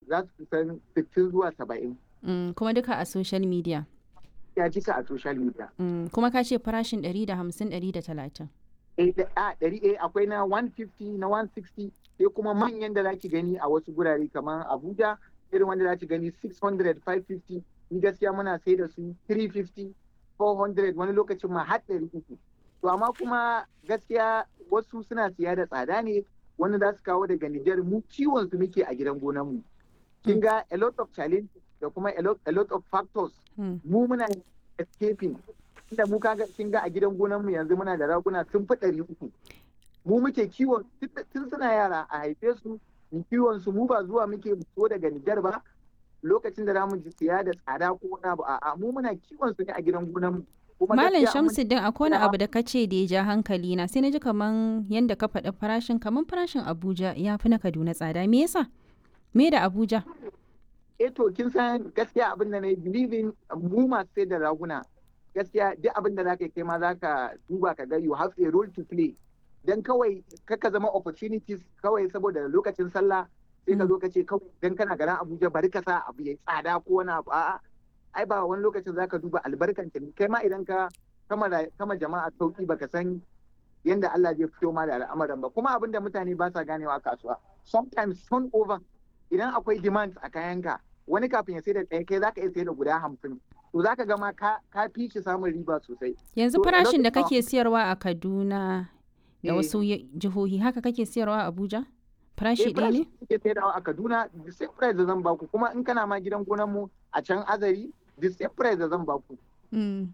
za su kusan 60 zuwa 70 Mm, kuma duka a social media. ya cika a social media Mm, kuma ka ce farashin 150 130. eh da- a ɗari eh akwai na 150 na 160 sai kuma manyan da zaki gani a wasu gurare kamar Abuja irin wanda zaki gani 600 550 ni gaskiya muna sai da su 350 400 wani lokacin ma har 300 to amma kuma gaskiya wasu suna siya da tsada ne wani za su kawo daga Nijar mu kiwon su muke a gidan gonan mu kin ga a lot of challenges da kuma a lot, a lot of factors Mm. mu muna escaping inda mu kaga kin ga a gidan gonan mu yanzu muna da raguna sun fi ɗari uku mu muke kiwon tun- tun suna yara a haife su mu kiwon su mu ba zuwa muke so daga Nijar ba lokacin da zamu ji siya da tsada ko wani abu a'a mu muna kiwon su ne a gidan gonan mu Kuma Malam gaskiya mun- Shamsuddin akwai wani Na'am. abu da ka ce da ya ja hankali na sai na ji kaman yanda ka faɗi farashin kaman farashin Abuja ya fi na Kaduna tsada me yasa? Me da Abuja? eh to kin san gaskiya abin da na yi believing mu masu sai da raguna gaskiya duk abin da zaka yi kai ma zaka duba ka ga you have a role to play dan kawai kaka zama opportunities kawai saboda lokacin sallah sai ka Mm. zo ka ce kawai dan kana garin Abuja bari ka sa abu ya tsada ko wani abu a'a ai ba wani lokacin zaka duba albarkan ta kai ma idan ka kama da- kama jama'a sauki baka san yanda Allah zai fito ma da al'amuran ba kuma abin da mutane ba sa ganewa a kasuwa sometimes turnover idan akwai demand a kayanka wani kafin ya sai da ɗaya kai zaka iya sai da guda hamsin to zaka ga ma ka ka fi shi samun riba sosai Yanzu To, a farashin da lokacin- kake siyarwa a Kaduna da Eh. wasu ye- jihohi haka kake siyarwa a Abuja? Farashi Eh, ɗaya ne? farashin da kuke saidawa a Kaduna the same price da zan baku kuma in kana ma gidan gonan mu a can Azari the same price da zan baku Mm.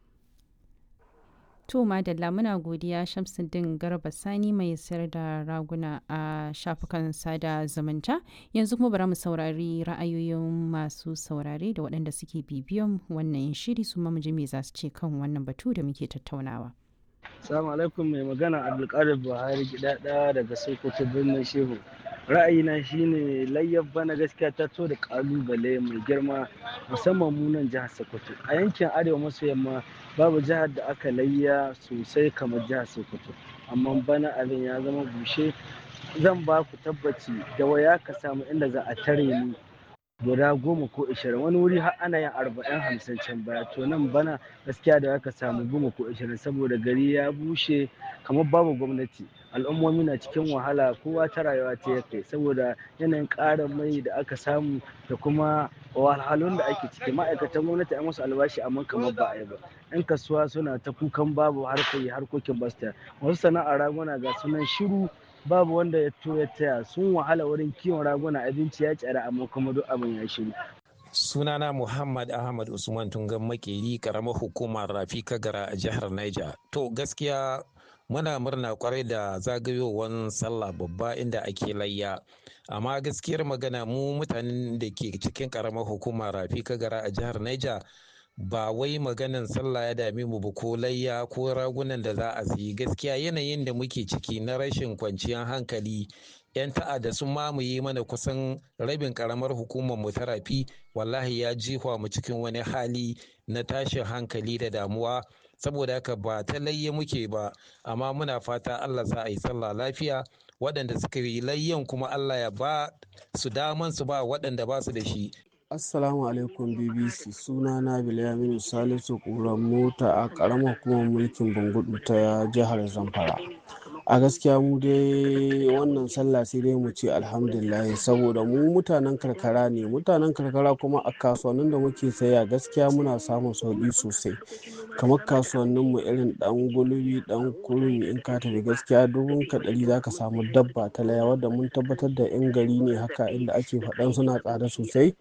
To madalla muna godiya Shamsuddin Garba Sani mai sayar da raguna a shafukan sada zumunta. Yanzu kuma bari mu saurari ra'ayoyin masu saurare da waɗanda suke bibiyan wannan shiri su ma mu ji me za su ce kan wannan batu da muke tattaunawa. Salamu alaikum mai magana Abdulkadir Buhari gidada daga Sokoto birnin Shehu. Ra'ayina shine layyar bana gaskiya ta to da kalubale mai girma musamman mu nan jihar Sokoto. A yankin Arewa maso yamma babu jihar da aka layya sosai kamar jihar Sokoto. Amma bana abin ya zama bushe zan ba ku tabbaci da waya ka samu inda za a tare ni guda goma ko ishirin wani wuri har ana yin arba'in hamsin can baya to nan bana gaskiya da aka samu goma ko ishirin saboda gari ya bushe kamar babu gwamnati al'ummomi na cikin wahala kowa ta rayuwa ta ya kai saboda yanayin ƙarin mai da aka samu da kuma wahalhalun da ake ciki ma'aikatan gwamnati an musu albashi amma kamar ba a yi ba yan kasuwa suna ta kukan babu harkoki harkokin basta wasu sana'ar raguna ga sunan shiru babu wanda ya to ya taya sun wahala wurin kiwon raguna abinci ya tsara amma kuma duk abin ya shiru sunana muhammad ahmad usman tungan makeri karamar hukumar rafi kagara a jihar niger to gaskiya muna murna kwarai da zagayowar sallah babba inda ake layya amma gaskiyar magana mu mutanen da ke cikin karamar hukumar rafi kagara a jihar niger ba wai maganan sallah ya dame mu ba ko layya ko ragunan da za a siyi gaskiya yanayin da muke ciki na rashin kwanciyar hankali 'yan ta'adda sun mamaye mana kusan rabin karamar hukumar mu ta rafi wallahi ya jihwa mu cikin wani hali na tashin hankali da damuwa saboda haka ba ta layya muke ba amma muna fata Allah sa a yi sallah lafiya waɗanda suka yi layyan kuma Allah ya ba su daman su ba waɗanda ba su da shi Assalamu alaikum BBC suna na Bilyaminu Salisu ƙuran mota a ƙaramar hukumar mulkin Bangudu ta jihar Zamfara. A gaskiya mu dai wannan sallah sai dai mu ce alhamdulillah saboda mu mutanen karkara ne mutanen karkara kuma a kasuwannin da muke saya gaskiya muna samun sauƙi sosai kamar kasuwannin mu irin dan gulbi dan kurmi in ka tafi gaskiya dubun ka ɗari zaka samu dabba ta laya wadda mun tabbatar da yan gari ne haka inda ake faɗan suna tsada sosai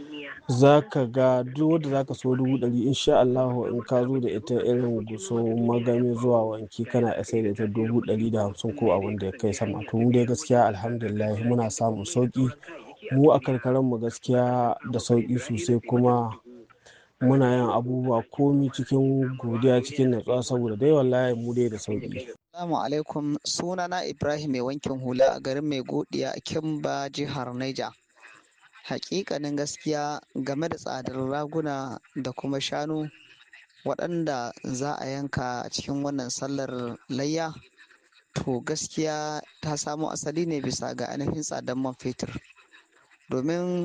za ka ga duk wadda za ka so dubu ɗari insha Allahu in ka zo da ita irin guso magami zuwa wanki kana iya sai da ita dubu ɗari da hamsin ko abin da ya kai sama to mu dai gaskiya alhamdulillah muna samun sauki mu a karkaran mu gaskiya da sauki sosai kuma muna yin abubuwa komi cikin godiya cikin natsuwa saboda dai wallahi mu dai da sauki Assalamu alaikum sunana Ibrahim mai wankin hula a garin mai godiya a Kimba jihar Niger. Hakikanin gaskiya game da tsadar raguna da kuma shanu waɗanda za a yanka a cikin wannan sallar layya to gaskiya ta samo asali ne bisa ga ainihin tsadar man fetur domin